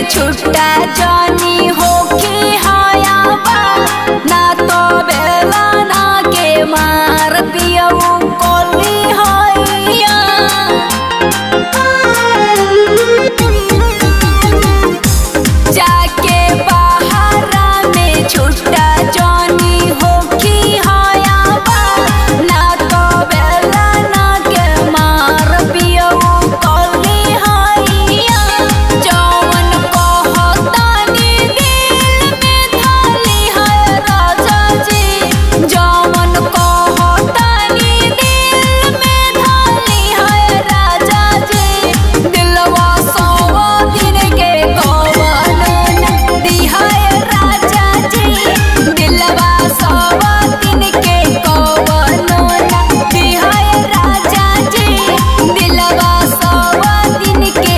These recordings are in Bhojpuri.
में छुट्टा जानी हो के हायाबा ना तो बेला ना के मार पियऊ कोली होइया जाके बहारा में छुट्टा जानी हो की हायाबा ना तो बेला ना के मार पियऊ कोली होइया जौन कहतानी दिल में थाली है राजा जी जौन कहतानी दिल में थाली है राजा जी दिलवा सवा दिन के कवन दिहाय राजा जी दिलवा सवा दिन के कवन दिहाय राजा जी दिलवा सवा दिन के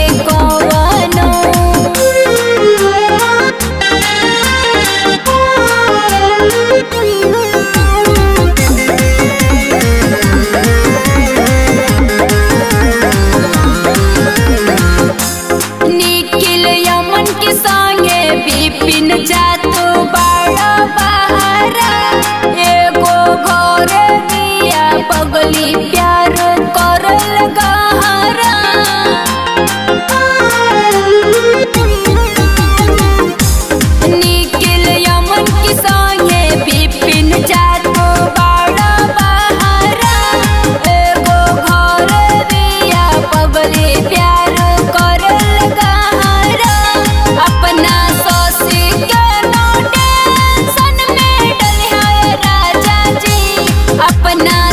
निखिल यमन के संगे बिपिन जातो बड़ा बहारा एगो घर दिया पगली प्यार करल गहरा निखिल यमन के संगे बिपिन जातो बड़ा बहारा एगो घर दिया पगली प्यार करल गहरा अपना सौसी के नो टेंशन में डलिया राजा जी अपना